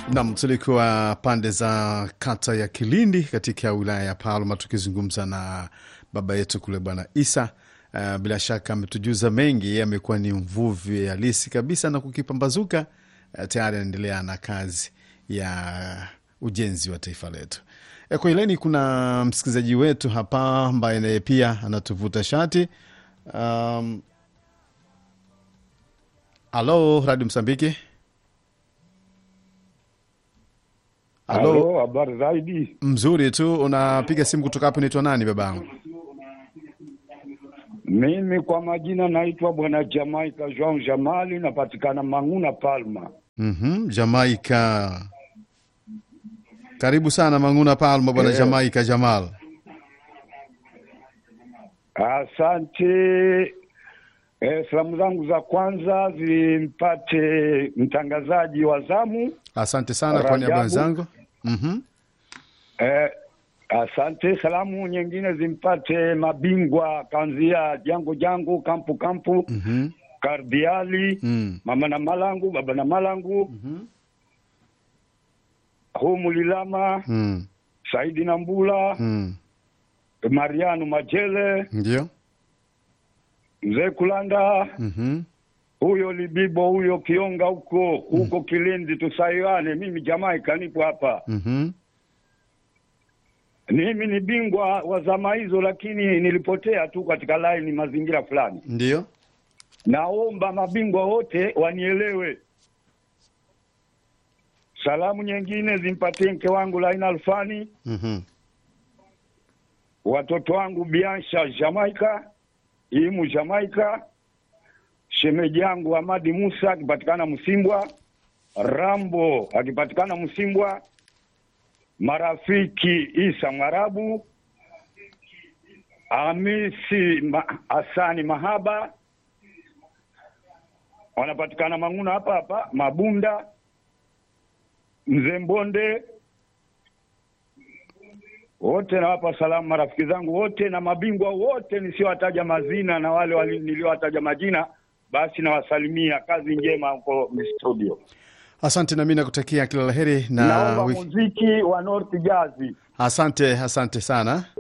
Nam, tulikuwa pande za kata ya Kilindi katika wilaya ya Palma tukizungumza na baba yetu kule Bwana Isa. Uh, bila shaka ametujuza mengi, amekuwa ni mvuvi halisi kabisa na kukipambazuka. Uh, tayari anaendelea na kazi ya ujenzi wa taifa letu. E, kwa ileni kuna msikilizaji wetu hapa ambaye naye pia anatuvuta shati. Um, alo Radio Msambiki. Alo, Halo, habari zaidi. mzuri tu. Unapiga simu kutoka hapo, naitwa nani babangu? Mimi kwa majina naitwa bwana Jamaika Jean Jamali, napatikana Mang'una Palma. Mhm, Jamaika. Karibu sana Mang'una Palma, bwana Eh. Jamaika Jamal. Asante. Eh, salamu zangu za kwanza zimpate mtangazaji wa zamu. Asante sana kwa niaba Rajabu. wenzangu. Mhm. Eh, asante. Salamu nyingine zimpate mabingwa kanzia jango jango kampu kampu Mhm. kardiali Mm. mama na malangu baba na malangu Mhm. humu lilama Mm. Saidi Nambula Mm. Mariano Majele Ndio. mzee Kulanda Mhm. huyo Libibo huyo Kionga huko huko Kilindi tusaiwane. Mimi Jamaika nipo hapa. Mhm. Mimi ni bingwa wa zama hizo, lakini nilipotea tu katika laini mazingira fulani. Ndio. Naomba mabingwa wote wanielewe. Salamu nyingine zimpatie mke wangu Laina Alfani, Mhm. watoto wangu Biansha Jamaika, Imu Jamaika, shemeji yangu Amadi Musa akipatikana Msimbwa, Rambo akipatikana Msimbwa, marafiki Isa Mwarabu, Hamisi Ma, Hasani Mahaba wanapatikana Mang'una hapa hapa, Mabunda, Mzee Mbonde, wote nawapa salamu marafiki zangu wote na mabingwa wote nisiowataja mazina na wale wali- niliowataja majina, basi nawasalimia. Kazi njema huko studio. Asante na mimi nakutakia kila laheri na Naomba wiki. muziki wa North Jazz. Asante, asante sana.